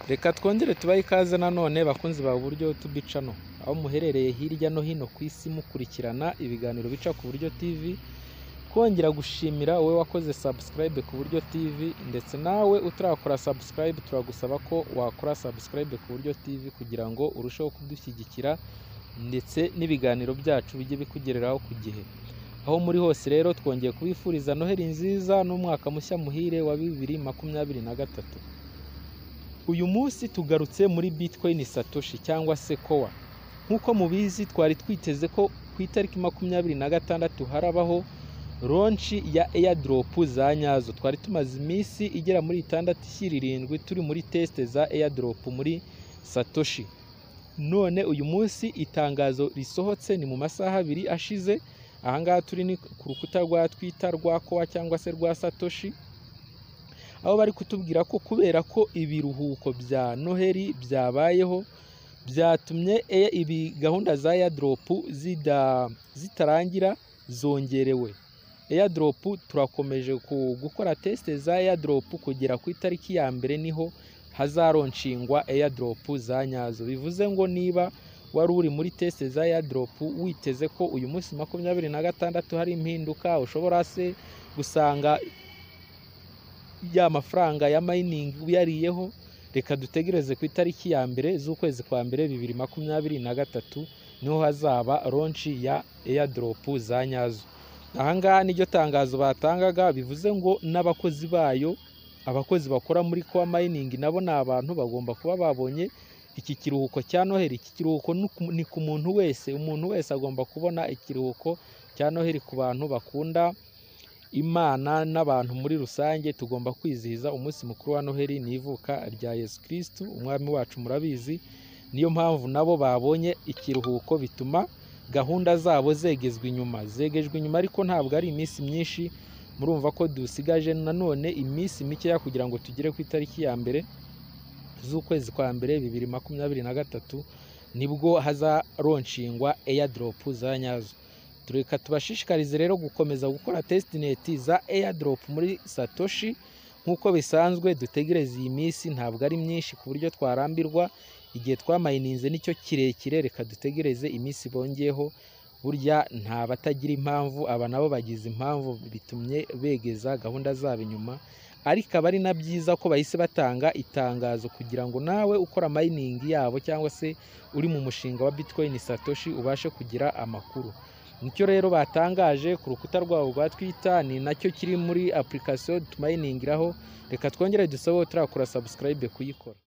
reka twongere tubahe ikaze nanone bakunzi ba buryo tubicano aho muherereye hirya no hino ku isi mukurikirana ibiganiro bica ku buryo tv twongera gushimira wowe wakoze subscribe ku buryo tv ndetse nawe utarakora subscribe turagusaba ko wakora subscribe ku buryo tv kugira ngo urusheho kudushyigikira ndetse n'ibiganiro byacu bijye bikugereraho ku gihe aho muri hose rero twongeye kubifuriza noheri nziza n'umwaka mushya muhire wa bibiri makumyabiri na gatatu uyu munsi tugarutse muri bitcoin satoshi cyangwa se kowa nk'uko mubizi twari twiteze ko ku itariki makumyabiri na gatandatu harabaho ronshi ya airdrop za nyazo twari tumaze iminsi igera muri itandatu ishyira irindwi turi muri test za airdrop muri satoshi none uyu munsi itangazo risohotse ni mu masaha abiri ashize ahangaha turi ni ku rukuta rwa twita rwa kowa cyangwa se rwa satoshi aho bari kutubwira ko kubera ko ibiruhuko bya noheli byabayeho byatumye e- ibi gahunda za airdropu zida- zitarangira zongerewe airdropu turakomeje ku- gukora test za airdropu kugera ku itariki ya mbere niho hazaronshinga airdropu za nyazo bivuze ngo niba wari uri muri test za airdrop witeze ko uyu munsi makumyabiri na gatandatu hari impinduka ushobora se gusanga ya mafaranga ya mayiningi uyariyeho reka dutegereze ku itariki ya mbere z'ukwezi kwa mbere bibiri makumyabiri na gatatu niho hazaba ronshi ya airdrop za nyazo ahangaha niryo tangazo batangaga bivuze ngo n'abakozi bayo abakozi bakora muri kwa mayiningi nabo ni abantu bagomba kuba babonye iki kiruhuko cya noheli iki kiruhuko ni ku- ni ku muntu wese umuntu wese agomba kubona ikiruhuko cya noheli ku bantu bakunda imana n'abantu muri rusange tugomba kwizihiza umunsi mukuru wa noheli n'ivuka rya yesu kirisitu umwami wacu murabizi niyo mpamvu nabo babonye ikiruhuko bituma gahunda zabo zegezwa inyuma zegejwe inyuma ariko ntabwo ari iminsi myinshi murumva ko dusigaje nanone iminsi mikeya kugira ngo tugere ku itariki ya mbere z'ukwezi kwa mbere bibiri makumyabiri na gatatu nibwo hazaronshinga airdrop za nyazo tureka tubashishikarize rero gukomeza gukora testnet za airdrop muri satoshi nk'uko bisanzwe dutegereza iyi minsi ntabwo ari myinshi ku buryo twarambirwa igihe twamayininze nicyo kirekire reka dutegereze iminsi bongeyeho burya nta batagira impamvu aba nabo bagize impamvu bitumye begeza gahunda zabo inyuma ariko aba ari na byiza ko bahise batanga itangazo kugira ngo nawe ukora mayiningi yabo cyangwa se uri mu mushinga wa bitcoin satoshi ubashe kugira amakuru nicyo rero batangaje ku rukuta rwabo rwa twita ni nacyo kiri muri application tumayiningiraho reka twongere dusabe utarakora subscribe kuyikora